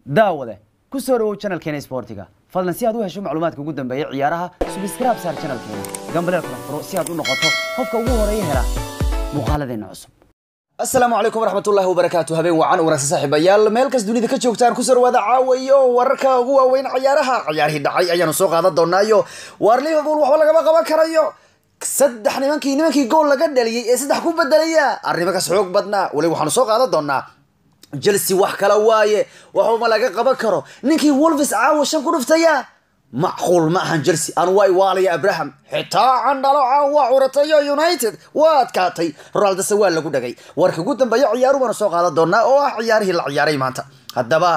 daawade ku soo dhawow channelkeena sportiga fadlan si aad u hesho macluumaadka ugu dambeeya ciyaaraha subscribe saar channelkeena gambaleel kala furo si aad u noqoto qofka ugu horeeya hela muuqaaladeena cusub asalaamu calaykum waraxmatullahi wabarakaatu habeen wacan wanaagsan saaxiibayaal meel kas dunida ka joogtaan kusoo dhawaada caawayo wararka ugu waaweyn ciyaaraha ciyaarihii dhacay ayaanu soo qaadan doonaayo waar liverpool waxba lagama qaban karayo saddex nimankii nimankii gool laga dhaliyey ee saddex ku bedelaya arrimakas xoog badnaa weli waxaanu soo qaadan doonaa chelsea wax kala waaye waxuma laga qaban karo ninkii wolves caawa shan ku dhuftaya macquul ma ahan chelsea aan waa iwaalaya abraham xitaa candhalo caawa curatayo united waa adkaatay ronaldose waa lagu dhagay warka ugu dambeeya ciyaaru baanu soo qaadan doonaa oo ah ciyaarihii la ciyaaray maanta haddaba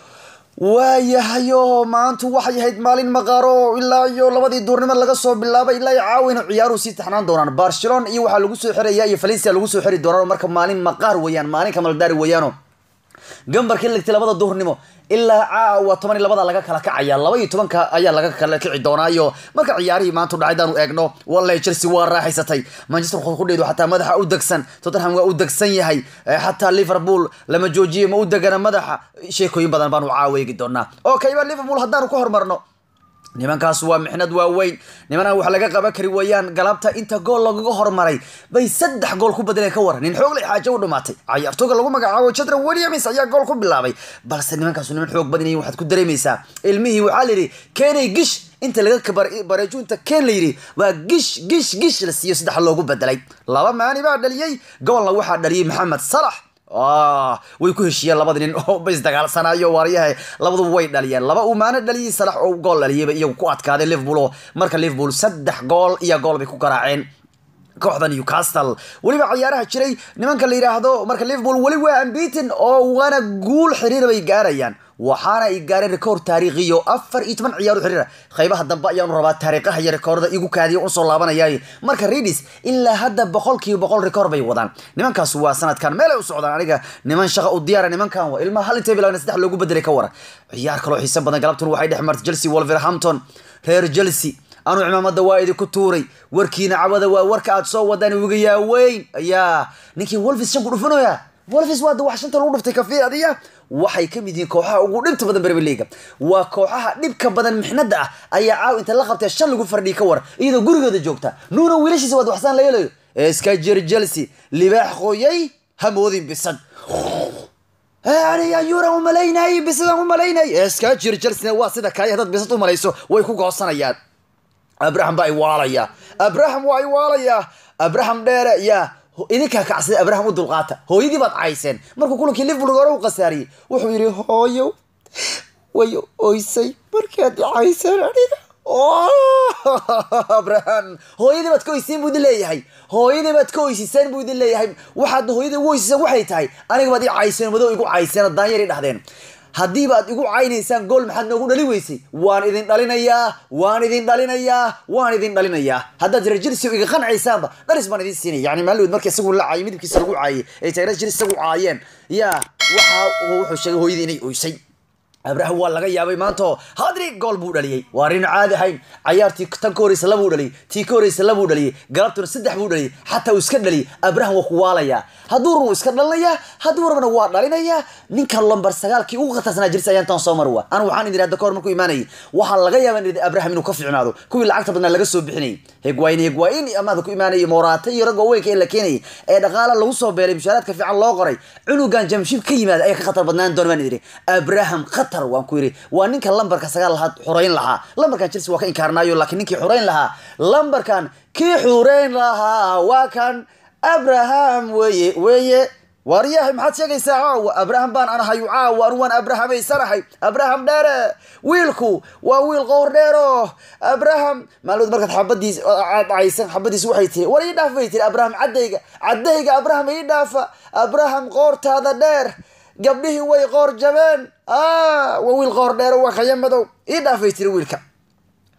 waayahayo maantu waxay ahayd maalin maqaaro ilaa iyo labadii duurnimo laga soo bilaabay ilaa iyo caawina ciyaaruhu sii taxnaan doonaan barcelona iyo waxaa lagu soo xiraya iyo valencia lagu soo xiri doonaan marka maalin maqaar weeyaan maalin kamaldaari weeyaano gambarkii ligtay labada duhurnimo ilaa caawa toban iyo labada laga kala kacaya laba iyo tobanka ayaa laga kala kici doonaayo marka ciyaarihii maanta dhacay daanu eegno wallahi chelsea waa raaxaysatay manchester kudheedu xataa madaxa u degsan tottenham waa u degsan yahay xataa liverpool lama joojiyo ma u degana madaxa sheekooyin badan baanu caawa eegi doonaa okay ba liverpool haddaanu ka hormarno nimankaas waa mixnad waaweyn nimanaan wax laga qaban kari weeyaan galabta inta gool lagaga hormaray bay saddex gool ku bedeleen ka waran nin xoog lay xaajo u dhumaatay cayaartooga lagu magacaabo jadra williams ayaa gool ku bilaabay balse nimankaasu niman xoog badan waxaad ku dareemaysaa ilmihii waxaa layidhi keenay gish inta laga bareejo inta keen la yidhi waa gish gish gish la siiyo saddex loogu bedelay laba maani baa dhaliyey goolna waxaa dhaliyey maxamed salax way ku heshiiyeen labada nin oo ba isdagaalsanayo waaryaha labaduba way dhaliyeen laba uu maano dhaliyey salax oo gool dhaliyayba iyagu ku adkaaday liverpool oo marka liverpool saddex gool iyo gool bay ku garaaceen kooxda newcastle weliba ciyaaraha jiray nimanka la yidhaahdo marka liverpool weli waa ambitin oo waana guul xiriir bay gaarayaan waxaana ay gaareen rekoord taariikhiyo afar iyo toban ciyaar u xiriira qaybaha dambe ayaanu rabaa taariikhaha iyo rekoordada igu kaadiya usoo laabanayay marka readis ilaa hadda boqolkiiba boqol rekoord bay wadaan nimankaas waa sanadkan meelay u socdaan aniga niman shaqa u diyaara nimankan waa ilmaha hal intay bilaabna saddex loogu bedelay ka waran ciyaar kaloo xiiso badan galabtun waxay dhex martay chelsea wolverhampton reer chelsea anuu cimaamada waa idinku tuuray warkiina cawada waa warka aad soo wadaan uga yaaweyn ayaa ninkii wolves shan ku dhufanaya wolves waa da wax shanta lagu dhuftay kafiir adiya waxay ka mid yihiin kooxaha ugu dhibta badan premier leaga waa kooxaha dhibka badan mixnada ah ayaa caaw inta la qabtay shan lagu fardhiyi ka war iyadoo gurigooda joogta nuuna wiilashiisa waad waxsaan la yeelayo iska jir chelsea libaax qoyay hamoodin bisad ayuuran umalaynay bisadaan umalaynay iska jir chelsea waa sida kaaya haddaad bisad umalayso way ku goosanayaan abraham baa iwaalaya abraham waa iwaalaya abraham dheere yaa idinkaa kacsaday abraham u dulqaata hooyadii baad cayseen markuu kulankii liverpool hore u khasaariyey wuxuu yidhi hooyo way oysay markaad cayseen aniga abraham hooyadii baad ka oysiin buu idin leeyahay hooyadii baad ka oysiseen buu idin leeyahay waxaad hooyadii ugu oysiseen waxay tahay aniga baad i cayseen madow igu cayseen oo daanyar i dhahdeen haddiiba aad igu caynaysaan gool maxaad noogu dhali weysay waan idin dhalinayaa waan idin dhalinayaa waan idin dhalinayaa haddaad reer jelsi iga qancaysaanba dhalis baan idin siinaya yani maalin marka isagu la caayay midabkiisa lagu caayay ay tahay reer jelsi isagu caayeen yaa waxa wuxuu sheegay hooyadii inay oysay abraham waa laga yaabay maanto hadri gool buu dhaliyey waa rin caadi ahayn cayaartii tan ka horeysa labuu dhaliyey tii ka horeysa labuu dhaliyey galabtuna saddex buu dhaliyey xataa uu iska dhaliyey abraham waa ku waalayaa hadduu run iska dhalinayaa hadduu rabana waa dhalinayaa ninka lombar sagaalkii ugu khatarsanaa jirsa ayaan tan soo marwa anu waxaan idin hadda kahor markuu imaanayay waxaa laga yaaba in abraham inuu ka fiicnaado kuwii lacagta badnaa laga soo bixinayay hegwaayin hegwaayin amaada ku imaanayay moraata iyo ragga weynka ee la keenayay ee dhaqaala lagu soo beelay mushaaraadka fiican loo qoray cunugan jamshib ka yimaada ayaa ka khatar badnaan doona baan idhi abraham khatar waan ku yidhi waa ninka lambarka sagaal lahaa xoreyn lahaa lambarkan chelsea waa ka inkaarnaayo laakiin ninkii xoreyn lahaa lambarkan kii xureyn lahaa waa kan abraham weye weye waaryahay maxaad sheegaysaa caawa abraham baan anahay caawa anu waan abrahamaysanahay abraham dheere wiilku waa wiil qowr dheero abraham maalmood markaad xabadiis dhacaysan xabadiis waxay tiri war ii dhaaf bay tiri abraham caddayga caddayga abraham ii dhaafa abraham qoortaada dheer gabdhihii way qoor jabeen waa wiil qoor dheero waa khaya madow ii dhaafay tiri wiilka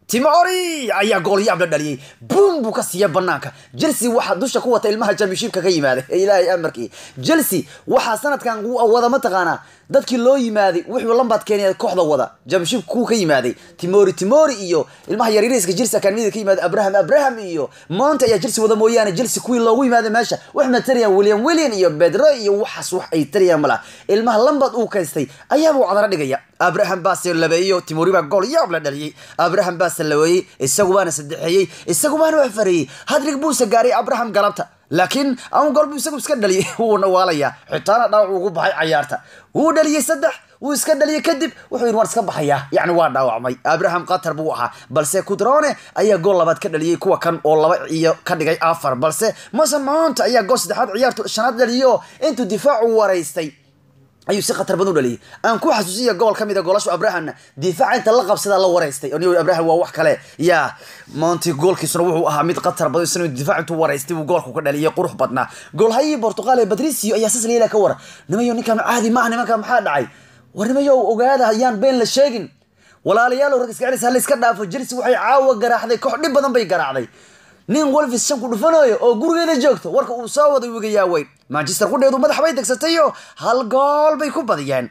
timori ayaa goolyaab la dhaliyey buum buu ka siiya banaanka chelsea waxaa dusha ku wata ilmaha championshipka ka yimaaday ee ilaahay amarkii chelsea waxaa sanadkan wada mataqaanaa dadkii loo yimaaday wuxuu lambaad keenaya kooxda wada championship kuu ka yimaaday timori timori iyo ilmaha yaryariska chelsea akademiyada ka yimaaday abraham abraham iyo monte ayaa chelsea wada mooyaane chelsea kuwii loogu yimaaday meesha wax ma tarayaan william william iyo bedro iyo waxaas wax ay tarayaan mala ilmaha lambaad uu kaystay ayaaba u cadara dhigaya abraham baase labeeyo timori baa gool yaab la dhaliyey abraham baase laweeyey isagu baana saddexeeyey isagu baana wax fareeyey hadrig buuse gaaray abraham galabta laakiin ama gool buu isagu iska dhaliyey wuuna waalayaa xitaana dhaawac ugu baxay cayaarta wuu dhaliyey saddex wuu iska dhaliyey kadib wuxuu yidhi waan iska baxayaa yacni waa dhaawacmay abraham qatar buu ahaa balse kudrone ayaa gool labaad ka dhaliyey kuwa kan oo laba iyo ka dhigay afar balse mason mount ayaa gool saddexaad ciyaartu shanaad dhaliyey oo intuu difaacu waraystay ayuu si khatar badan u dhaliyay aan ku xasuusiya gobol ka mid a goolashu abrahamna difaaca inta la qabsadaa la waraystay o abraham waa wax kale ya monti goolkiisuna wuxuu ahaa mid khatar badan isna difaac intuu waraystay buu goolku ka dhaliyay qurux badnaa goolhayii portugal ee patricio ayaa sas leela ka wara nimayo ninkan caadi maaha nimanka maxaa dhacay war nimayo ogaada ayaan been la sheegin walaalayaal rag iska celis ha la iska dhaafo chelsea waxay caawa garaaxday koox dhib badan bay garaacday nin wolfis shan ku dhufanayo oo gurigeeda joogto warka uu soo wada wiga yaaweyn manchester qudheedu madax bay degsatayo hal gool bay ku badiyeen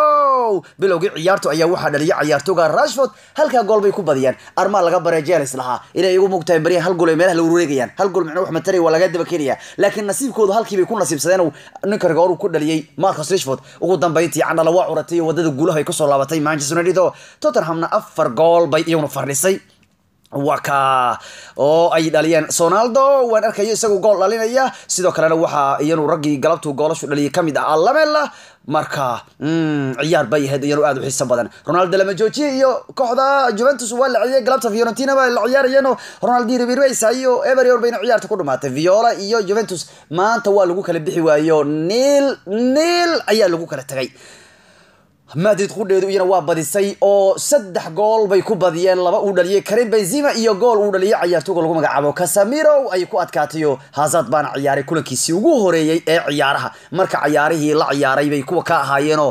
o bilowgii ciyaartu ayaa waxaa dhaliyay ciyaartooga rashford halkaa gool bay ku badiyeen armaa laga baree jelis lahaa inay igu mugtahay baryahan hal gool ay meelaha la wareegayaan hal gool micno wax mataray waa laga daba keenaya laakiin nasiibkoodu halkii bay ku nasiibsadeen ninka rigoor uu ku dhaliyey marcus rashford ugu dambayntii candhala waa curatay iyo wadada guulaha ay kusoo laabatay manchester united oo tottenhamna afar gool bay iyaguna fardhisay waa ka oo ay dhaliyeen sonaldo waan arkayo isagu gool dhalinaya sidoo kalena waxaa iyanu raggii galabtuu goolashu dhaliyay kamid ah alamela marka ciyaar bay ahayd iyanu aad u xiiso badan ronaldo lama joojiye iyo kooxda juventus waa la ciyay galabta fiorentina baa la ciyaarayeen oo ronaldi ribirweysa iyo everyor bayna ciyaarta ku dhumaatay viola iyo juventus maanta waa lagu kala bixi waayo niil niil ayaa lagu kala tagay madrid qudheedu iyana waa badisay oo saddex gool bay ku badiyeen laba uu dhaliyey karim benzima iyo gool uu dhaliyey cayaartooga lagu magacaabo casamiro ay ku adkaatayo hazard baana ciyaaray kulankiisii ugu horeeyey ee ciyaaraha marka cayaarihii la ciyaaray bay kuwa ka ahaayeenoo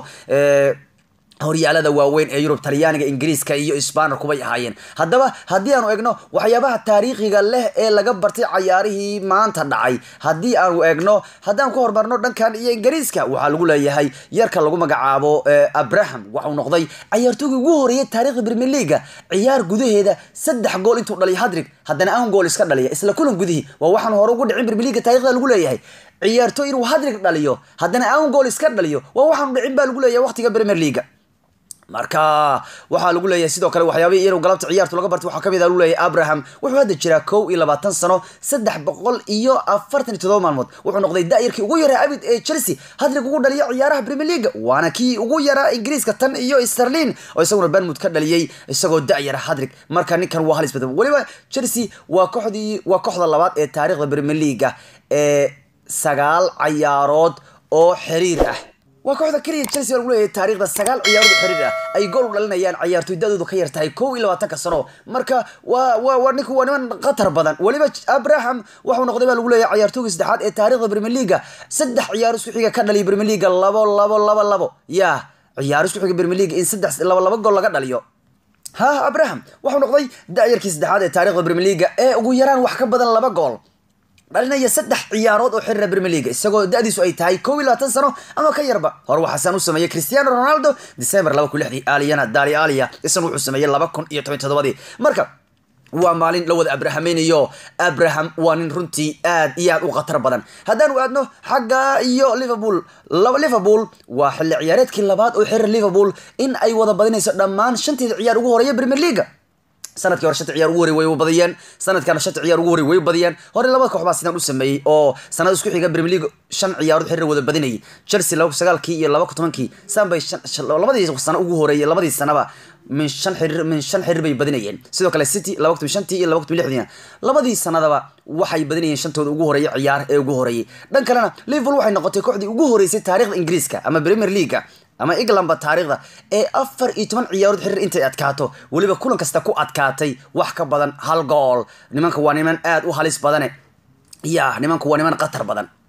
horyaalada waaweyn ee yurub talyaaniga ingiriiska iyo sbaner kubay ahaayeen haddaba haddii aanu egno waxyaabaha taariikhiga leh ee laga bartay cayaarihii maanta dhacay haddii aanu egno haddaan ku horumarno dhankan iyo ingiriiska waxaa lagu leeyahay yarka lagu magacaabo abraham waxau noqday cayaartoogii ugu horeeyay taariikhda premier leaga ciyaar gudaheeda saddex gool intuu dhaliya hadrig haddana aan gool iska dhaliya isla kulan gudihii waa waxaan hore ugu dhicin premier leaga taarikhda lagu leeyahay ciyaartooy inuu hadrig dhaliyo haddana aan gool iska dhaliyo waa waxaanu dhicin baa lagu leeyahay waqtiga premier leaga marka waxaa lagu leeyahay sidoo kale waxyaabihii iyanu galabta ciyaartu laga bartay waxaa kamid a lagu leeyahay abraham wuxuu hadda jiraa kow iyo labaatan sano saddex boqol iyo afartan iyo todoba maalmood wuxuu noqday da-yarkii ugu yaraa abid ee chelsea hadrig ugu dhaliya ciyaaraha premier leaga waana kii ugu yaraa ingiriiska tan iyo sterlin oo isaguna banmud ka dhaliyey isagoo da-yara hadrig marka ninkan waa halis badan weliba chelsea waa kooxdii waa kooxda labaad ee taariikhda premier leaga ee sagaal cayaarood oo xiriir ah waa kooxda keliya chelsea baa lagu leeyahay taariikhda sagaal ciyaarood xiriir ah ay gool u dhalinayaan ciyaartoy da-doodu ka yar tahay kow iyo labaatanka sano marka waa waa waa ninku waa niman khatar badan weliba abraham waxuu noqday baa lagu leeyahay ciyaartoygii saddexaad ee taariikhda premier leaga saddex ciyaaro isku xiga ka dhaliya premier leaga labo labo labo labo yaa ciyaaro isku xiga premier leaga in saddex laba laba gool laga dhaliyo ha abraham waxuu noqday da-yarkii saddexaad ee taariikhda premier leaga ee ugu yaraan wax ka badan laba gool dhalinaya saddex ciyaarood oo xirira premier leaga isagoo da-diisu ay tahay kow iyo labaatan sano ama ka yarba hore waxaasaan u sameeyey cristiano ronaldo december laba kun lixdii aliyana dali alia isna wuxuu sameeyey laba kun iyo toban todobadii marka waa maalin la wada abrahameynayo abraham waa nin runtii aad iyo aad u khatar badan haddaanu aadno xagga iyo liverpool liverpool waa xilli ciyaareedkii labaad oo xiriir liverpool in ay wada badinayso dhammaan shanteeda ciyaar ugu horeeya premier leaga sanadkii hore shanta ciyaar ugu horey way badiyeen sanadkana shanta ciyaar ugu horey way badiyeen hore labada koox baa sidaan u sameeyey oo sanad isku xiga premier league shan ciyaarood xiriir wada badinayay chelsea laba sagaalkii iyo laba tobankii saan bay labadii sano ugu horeeyay labadii sanaba min shan xiriir min shan xiriir bay badinayeen sidoo kale city laba kun shantii iyo laba kun lixdiina labadii sanadaba waxay badinayeen shantooda ugu horeeyay ciyaar ee ugu horeeyay dhan kalena liverpool waxay noqotay kooxdii ugu horeysay taariikhda ingiriiska ama premier leaguea ama englandba taariikhda ee afar iyo toban ciyaarood xiriir intay adkaato weliba kulan kasta ku adkaatay wax ka badan hal gool nimanka waa niman aad u halis badane ya nimanku waa niman khatar badan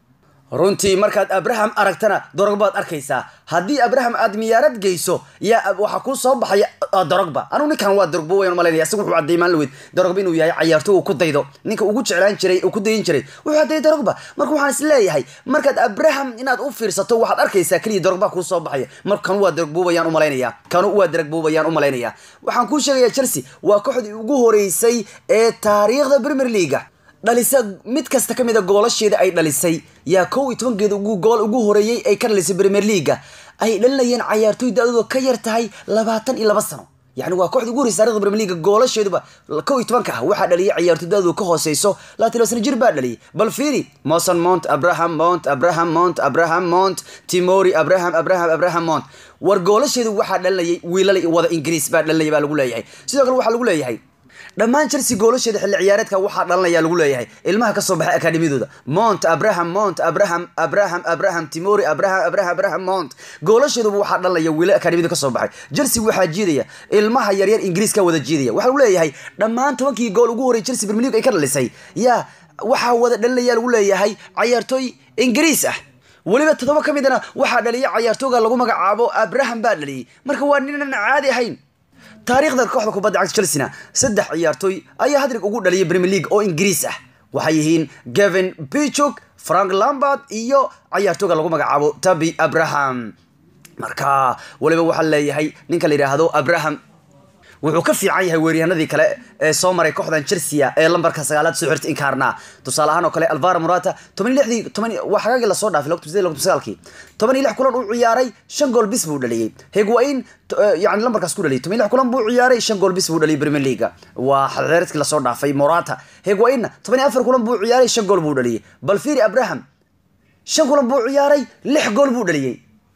runtii markaad abraham aragtana dorogbaad arkaysaa haddii abraham aad miyaarad geyso yaa waxaa kuu soo baxaya dorogba anugu ninkan waa dorogba wayan malaynaya isaga wuxuu caddeeyay maalin weyd dorogba inuu yahay cayaarto uu ku daydo ninka ugu jeclaan jiray uu ku dayin jiray wuxuu caddeeyay dorogba marka waxaan is leeyahay markaad abraham inaad u fiirsato waxaad arkaysaa keliya dorogba kuu soo baxaya marka kanu waa dorogba wayaan u malaynaya kanu waa dorogba wayaan u malaynaya waxaan kuu sheegaya chelsea waa kooxdii ugu horeysay ee taariikhda premier leaga dhalisa mid kasta ka mid a goolasheeda ay dhalisay yaa kow iyo tobankeeda ugu gool ugu horeeyey ay ka dhalisay premier leaga ay dhalinayeen cayaartooy da-dooda ka yar tahay labaatan iyo laba sano yani waa kooxda ugu horeysa taarikhda premier leaga goolasheeduba kow iyo tobanka ah waxaa dhaliyay cayaartooy da-dooda ka hooseyso labaatan iyo sano jir baa dhaliyay bal fiiri moson mount abraham mount abraham mount abraham mount timori abraham abraham abraham mount war goolasheedu waxaa dhalinayay wiilal wada ingiriis baa dhalinaya baa lagu leeyahay sidoo kale waxaa lagu leeyahay dhammaan chelsea goolasheeda xilli ciyaareedka waxaa dhalanaya lagu leeyahay ilmaha kasoo baxay akademiyadooda mount abraham mount abraham abraham abraham timori abraham abraham abraham mount goolasheeduba waxaa dhalanaya wiilal akademiyada kasoo baxay chelsea waxaa jiidaya ilmaha yaryar ingiriiska wada jiidaya waxaa lagu leeyahay dhammaan tobankii gool ugu horey chelsea premier league ay ka dhalisay yaa waxaa wada dhalinaya lagu leeyahay cayaartooy ingiriis ah weliba toddoba ka midna waxaa dhaliyay cayaartooga lagu magacaabo abraham baa dhaliyay marka waa ninan caadi ahayn taariikhda kooxda kubadda cagta chelsea-na saddex ciyaartooy ayaa hadrig ugu dhaliyay premier league oo ingiriis ah waxay yihiin gavin bichuk frank lambard iyo cayaartooga lagu magacaabo tabi abraham marka weliba waxaa leeyahay ninka la yidhaahdo abraham wuxuu ka fiican yahay weeryahanadii kale ee soo maray kooxdan chelsea ee lambarka sagaalaad soo xirta inkaarna tusaale ahaan oo kale alvaro morata toban iyo lixdii toban waa xagaagii lasoo dhaafay logta sidee logta sagaalkii toban iyo lix kulan uu ciyaaray shan gool bis buu dhaliyey higuain yani lambarkaas ku dhaliyay toban iyo lix kulan buu ciyaaray shan gool bis buu dhaliyay premier leaga waa xeereedkii lasoo dhaafay morata higuainna toban iyo afar kulan buu ciyaaray shan gool buu dhaliyey balfiri abraham shan kulan buu ciyaaray lix gool buu dhaliyey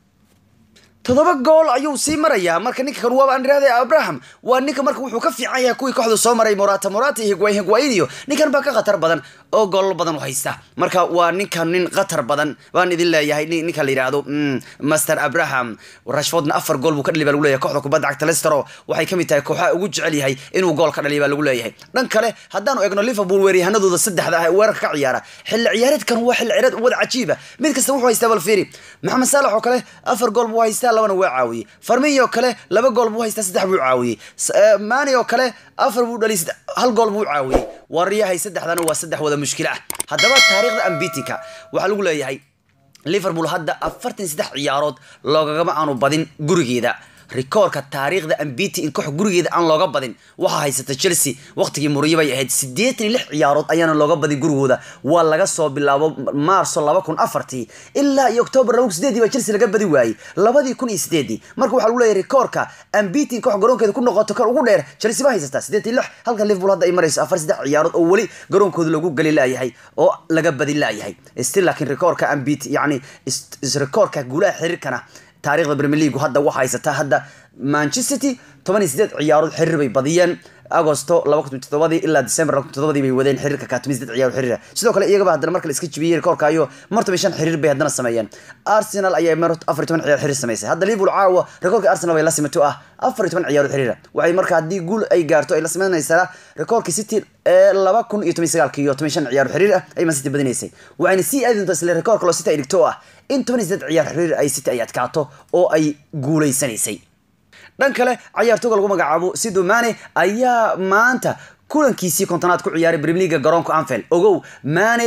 toddoba gool ayuu sii marayaa marka ninka kan waaba aan idhahday abraham waa ninka marka wuxuu ka fiican yahay kuwii kooxdu soo maray morata morata iyo higuain higuain iyo ninkan baa ka khatar badan oo goolal badan u haysta marka waa ninkan nin khatar badan baan idin leeyahay ninka la yidhaahdo master abraham rashfordna afar gool buu ka dhaliy baa lagu leeyahay kooxda kubadda cagta lestero waxay ka mid tahay kooxaha ugu jecel yahay inuu gool ka dhaliya baa lagu leeyahay dhan kale haddaanu egno liverpool weeryahanadooda saddexda ah ee weerarka ka ciyaara xilli ciyaareedkan waa xilli ciyaareed wada cajiiba mid kasta wuxuu haystaa balfiri maxamed saalax oo kale afar gool buu haystaa labana waa caawiyey farmiyo kale laba gool buu haystaa saddex buu caawiyey mani oo kale afar buu dhaliy hal gool buu caawiyey waryahay saddexdana waa saddex wada mushkilo ah haddaba taariikhda ambitika waxaa lagu leeyahay liverpool hadda afartan saddex ciyaarood loogagama aanu badin gurigeeda rikoorka taariikhda ambiti in koox gurigeeda aan looga badin waxaa haysata chelsea waqtigii muriyo bay ahayd siddeetan iyo lix ciyaarood ayaana looga badin gurigooda waa laga soo bilaabo maarso laba kun afartii ilaa iyo octoobar laba kun sideedii baa chelsea laga badi waayey labadii kun iyo sideedii marka waxaa lagu leeyahay rikoorka ambiti in koox garoonkeeda ku noqoto kan ugu dheer chelsea baa haysataa siddeetan iyo lix halka liverpool hadda ay marayso afar saddex ciyaarood oo weli garoonkooda lagu geli laayahay oo laga badi laayahay still laakiin rikoorka ambiti yacni rikoorka guulaha xiriirkana taarikhda premier league hadda waxaa haysataa hadda manchester city toban iyo sideed ciyaarood xiriir bay badiyeen agosto laba kun todobadii ilaa december laba kun todobadii bay wadeen xiriirka kaatumi sideed ciyaar xiriira sidoo kale iyagaba haddana marka la iska jibiyey rikoorka iyo martaba shan xiriir bay haddana sameeyeen arsenal ayaa mar afar iyo toban ciyaar xiriir sameysay hadda liverpool caawa rikoorka arsenal bay la simato ah afar iyo toban ciyaarood xiriira waxay marka haddii guul ay gaarto ay la sameynaysaa rikoorkii city ee laba kun iyo toban sagaalki iyo toban shan ciyaarood xiriir ah ay man city badinaysay waxayna sii aadi doontaa isla rikoorka loo city ay dhigto ah in toban iyo sideed ciyaar xiriir ay city ay adkaato oo ay guuleysanaysay dhan kale cayaartooga lagu magacaabo sido mane ayaa maanta kulankiisii kontonaad ku ciyaaray premier leaga garoonka anfield ogow mane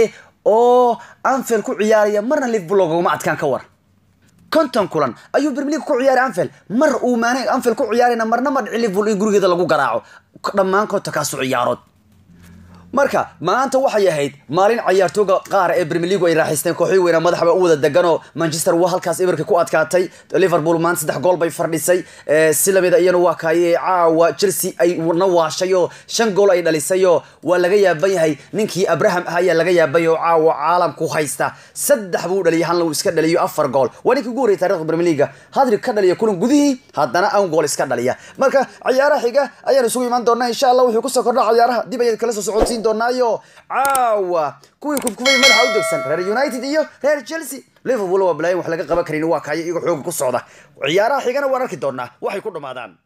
oo anfield ku ciyaaraya marna liverpool loogama adkaan ka war konton kulan ayuu premier league ku ciyaaray anfield mar uu mane anfield ku ciyaarayna marna ma dhici liverpool in gurigeeda lagu garaaco dhammaan kontonkaasu ciyaarood marka maanta waxay ahayd maalin cayaartooga qaar ee premier league ay raaxaysteen kooxii weyna madaxba u wada deganoo manchester waa halkaas ibarka ku adkaatay liverpool maanta saddex gool bay fardhisay si lamida iyana waa kaaye caawa chelsea ay na waashayoo shan gool ay dhalisayoo waa laga yaaban yahay ninkii abraham ah ayaa laga yaabay oo caawa caalamku haysta saddex buu dhaliyay halna uu iska dhaliyo afar gool waa ninkii ugu horreyay taarikhda premier league hadrig ka dhaliya kulan gudihii haddana an gool iska dhaliya marka ciyaaraha xiga ayaan isugu imaan doonaa insha allah wuxuu kusoo kordha ciyaaraha dib ayaan kala soo socodsiin doonaayo caawa kuwii kufkufay madaxa u degsan reer united iyo reer chelsea liverpool waa balaayin wax laga qaban karin waa kaayo iyagoo xooga ku socda ciyaaraha xigana waan arki doonaa waxay ku dhamaadaan